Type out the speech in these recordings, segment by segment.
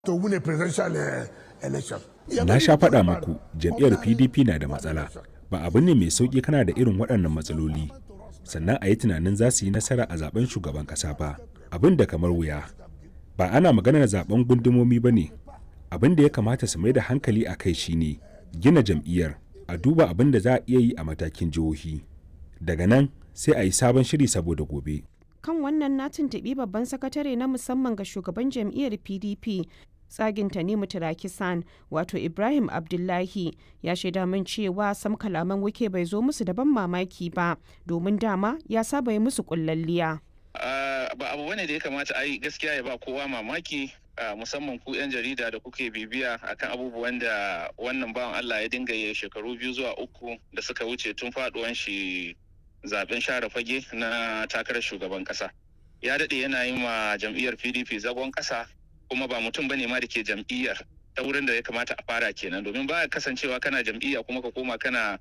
to win a presidential uh, election. Na sha faɗa muku jam'iyyar PDP na da matsala. Ba abu ne mai sauƙi kana da irin waɗannan matsaloli. Sannan a yi tunanin za su yi nasara a zaben shugaban ƙasa ba. Abin da kamar wuya. Ba ana maganar zaben gundumomi ba ne. Abin da ya kamata su mai da hankali a kai shine gina jam'iyyar a duba abin da za a iya yi a matakin jihohi. Daga nan sai a yi sabon shiri saboda gobe. kan wannan na tuntuɓi babban sakatare na musamman ga shugaban jam'iyyar pdp tsagin tanimu tirakisan wato ibrahim abdullahi ya shaida min cewa sam kalaman wike bai zo musu da ban mamaki ba domin dama ya saba yi musu kullalliya ba abu bane da ya kamata a yi gaskiya ya ba kowa mamaki musamman ku 'yan jarida da kuke bibiya akan abubuwan da wannan bawan allah ya dinga yi shekaru biyu zuwa uku da suka wuce tun faduwan shi zaben share fage na takarar shugaban kasa ya daɗe yana yi ma jam'iyyar pdp zagon kasa kuma ba mutum bane ma da ke jam'iyyar ta wurin da ya kamata a fara kenan domin ba kasancewa kana jam'iyya kuma ka koma kana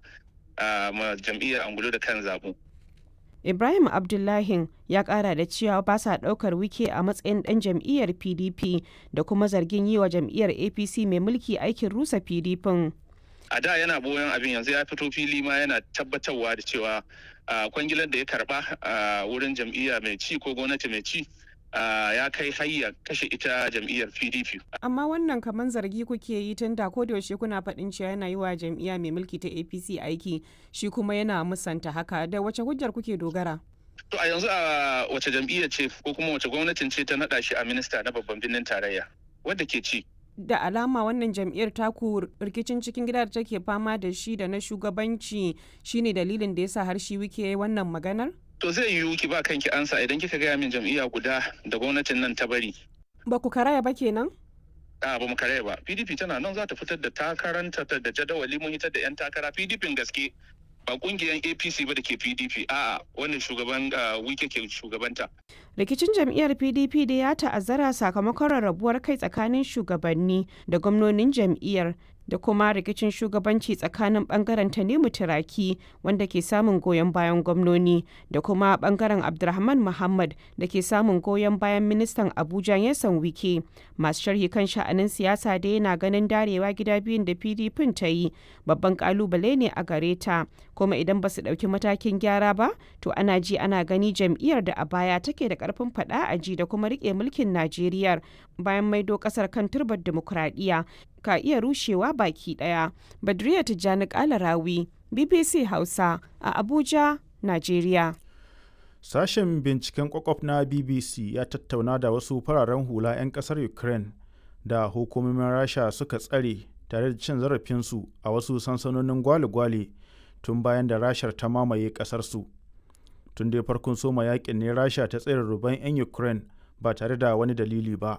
ma jam'iyyar angulo da kan zaɓu. ibrahim abdullahi ya kara da cewa ba sa daukar wike a matsayin dan jam'iyyar pdp da kuma zargin yi wa jam'iyyar apc mai mulki aikin rusa pdp a da yana boyon abin yanzu ya fito fili ma yana tabbatarwa da cewa kwangilar da ya karba a wurin jam'iyya mai ci ko gwamnati mai ci ya kai hayya kashe ita jam'iyyar pdp amma wannan kamar zargi kuke yi tun da ko yaushe kuna faɗin cewa yana yi wa jam'iyya mai mulki ta apc aiki shi kuma yana musanta haka da wace hujjar kuke dogara to a yanzu a wace jam'iyya ce ko kuma wace gwamnatin ce ta naɗa shi a minista na babban birnin tarayya wadda ke ci da alama wannan jam'iyyar taku rikicin cikin gida da take fama da shi da na shugabanci shine dalilin da yasa har shi wike wannan maganar? To zai yiwu ki ba kanki ansa idan kika gaya min jam'iyya guda da gwamnatin nan ta bari. Ba ku karaya ba kenan? A ba mu karaya ba. PDP tana nan za ta fitar da takaranta da jadawali mun hitar da 'yan takara PDP gaske ba kungiyar apc ba da ke pdp a'a wannan shugaban wike ke shugabanta rikicin jam'iyyar pdp da ya ta'azzara sakamakon rarrabuwar kai tsakanin shugabanni da gwamnonin jam'iyyar da kuma rikicin shugabanci tsakanin bangaren tanimu turaki wanda ke samun goyon bayan gwamnoni da kuma bangaren abdulrahman muhammad da ke samun goyon bayan ministan abuja yasan wike masu sharhi kan sha'anin siyasa da yana ganin darewa gida biyun da pdp ta yi babban kalubale ne a gare ta kuma idan ba su ɗauki matakin gyara ba to ana ji ana gani jam'iyyar da a baya take da karfin faɗa a ji da kuma riƙe mulkin najeriya bayan maido ƙasar kan turbar dimokuraɗiyya ka iya rushewa baki ɗaya badriya tijjani kalarawi bbc hausa a abuja najeriya sashen binciken kwakwaf na bbc ya tattauna da wasu fararen hula 'yan kasar ukraine da hukumomin rasha suka tsare tare da cin zarafinsu a wasu sansanonin gwale-gwale tun bayan da rashar ta mamaye kasarsu tun dai farkon soma yakin ne rasha ta tsere ruban 'yan ukraine ba tare da wani dalili ba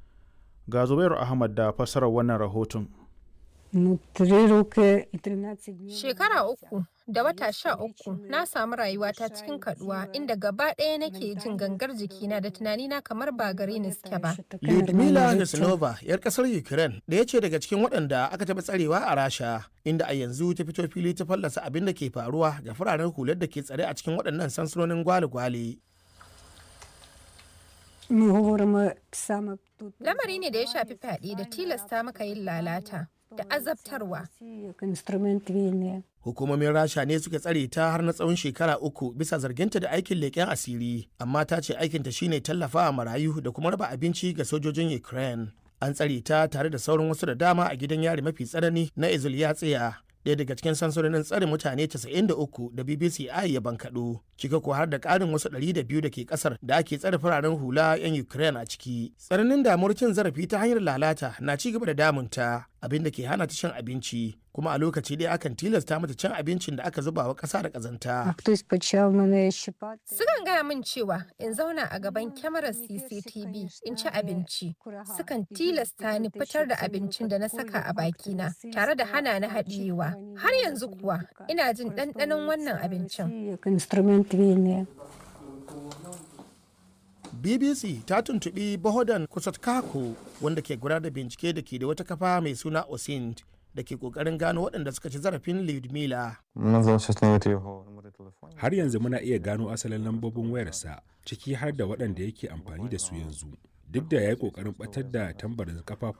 ga zubairu ahmad da fassarar wannan rahoton Shekara uku da wata sha uku na samu rayuwata cikin kaduwa inda gaba ɗaya nake jin gangar jikina da tunanina kamar ba gare ni suke ba. Lyudmila Nesnova, 'yar ƙasar Ukraine, ɗaya ce daga cikin waɗanda aka taɓa tsarewa a Rasha, inda a yanzu ta fito fili ta fallasa abin da ke faruwa ga fararen hular da ke tsare a cikin waɗannan sansanonin gwale-gwale. Lamari ne da ya shafi fyaɗe da tilasta maka yin lalata. da azabtarwa. Hukumomin Rasha ne suka tsare ta har na tsawon shekara uku bisa zarginta da aikin leƙen asiri, amma ta ce aikinta shine tallafawa marayu da kuma raba abinci ga sojojin Ukraine. An tsare ta tare da sauran wasu da dama a gidan yari mafi tsanani na Izulyatsiya. ɗaya daga cikin sansanonin tsare mutane 93 da BBC I ya bankaɗo, cika ko har da ƙarin wasu 200 da ke ƙasar da ake tsare fararen hula 'yan Ukraine a ciki. Tsananin damuwar cin zarafi ta hanyar lalata na ci gaba da damunta, abin da ke hana ta cin abinci, kuma a lokaci ɗaya akan tilasta mata cin abincin da aka zuba wa ƙasa da ƙazanta. Sukan gaya min cewa in zauna a gaban kyamarar CCTV in ci abinci. Sukan tilasta ni fitar da abincin da na saka a bakina tare da hana na haɗiyewa. Har yanzu kuwa ina jin ɗanɗanon wannan abincin. BBC ta tuntuɓi Bohodan Kusatkako wanda ke gudanar da bincike da ke da wata kafa mai suna Osind da ke kokarin gano waɗanda suka ci zarafin Lyudmila. Har yanzu muna iya gano asalin lambobin wayarsa ciki har da waɗanda yake amfani da su yanzu. duk da ya yi ƙoƙarin ɓatar da tambarin kafafu